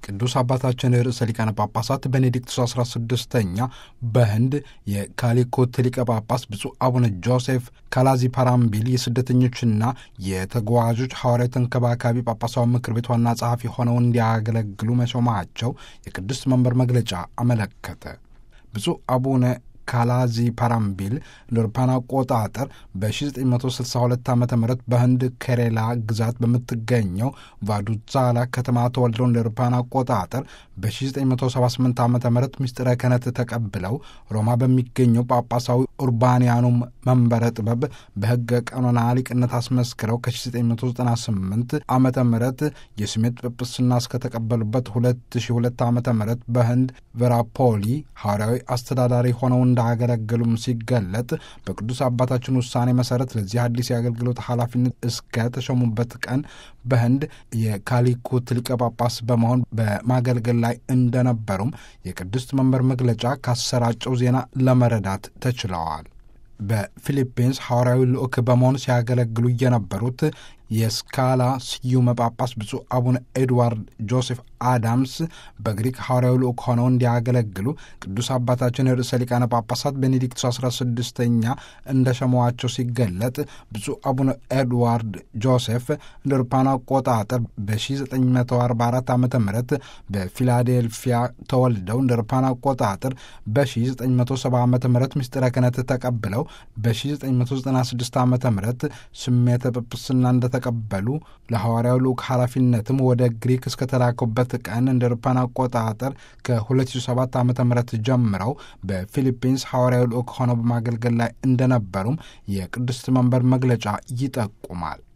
ቅዱስ አባታችን ርዕሰ ሊቃነ ጳጳሳት ቤኔዲክቱስ 16ኛ በህንድ የካሊኮት ሊቀ ጳጳስ ብፁዕ አቡነ ጆሴፍ ካላዚ ፓራምቢል የስደተኞችና የተጓዦች ሐዋርያዊ ተንከባካቢ ጳጳሳዊ ምክር ቤት ዋና ጸሐፊ ሆነው እንዲያገለግሉ መሾማቸው የቅዱስ መንበር መግለጫ አመለከተ። ብፁዕ አቡነ ካላዚ ፓራምቢል እንደ አውሮፓውያን አቆጣጠር በ1962 ዓ ም በህንድ ኬሬላ ግዛት በምትገኘው ቫዱዛላ ከተማ ተወልደው እንደ አውሮፓውያን አቆጣጠር በ1978 ዓ ም ምስጢረ ክህነት ተቀብለው ሮማ በሚገኘው ጳጳሳዊ ኡርባንያኑ መንበረ ጥበብ በሕገ ቀኖና ሊቅነት አስመስክረው ከ1998 ዓ ም የስሜት ጵጵስና እስከተቀበሉበት 2002 ዓ ም በህንድ ቨራፖሊ ሐዋርያዊ አስተዳዳሪ ሆነው እንዳገለገሉም ሲገለጥ በቅዱስ አባታችን ውሳኔ መሰረት ለዚህ አዲስ የአገልግሎት ኃላፊነት እስከ ተሾሙበት ቀን በህንድ የካሊኩት ሊቀ ጳጳስ በመሆን በማገልገል ላይ እንደነበሩም የቅድስት መንበር መግለጫ ካሰራጨው ዜና ለመረዳት ተችለዋል። በፊሊፒንስ ሐዋርያዊ ልዑክ በመሆን ሲያገለግሉ የነበሩት የስካላ ስዩመ ጳጳስ ብፁዕ አቡነ ኤድዋርድ ጆሴፍ አዳምስ በግሪክ ሐዋርያዊ ልዑክ ሆነው እንዲያገለግሉ ቅዱስ አባታችን ርዕሰ ሊቃነ ጳጳሳት ቤኔዲክቱስ 16ኛ እንደ ሸመዋቸው ሲገለጥ ብፁዕ አቡነ ኤድዋርድ ጆሴፍ እንደ አውሮፓውያን አቆጣጠር በ1944 ዓ ም በፊላዴልፊያ ተወልደው እንደ አውሮፓውያን አቆጣጠር በ1970 ዓ ም ምስጢረ ክህነት ተቀብለው በ1996 ዓ ም ስሜተ ጵጵስና እንደተቀበሉ ለሐዋርያው ልዑክ ኃላፊነትም ወደ ግሪክ እስከተላኩበት ቀን እንደ አውሮፓውያን አቆጣጠር ከ2007 ዓ ም ጀምረው በፊሊፒንስ ሐዋርያው ልዑክ ሆነው በማገልገል ላይ እንደነበሩም የቅድስት መንበር መግለጫ ይጠቁማል።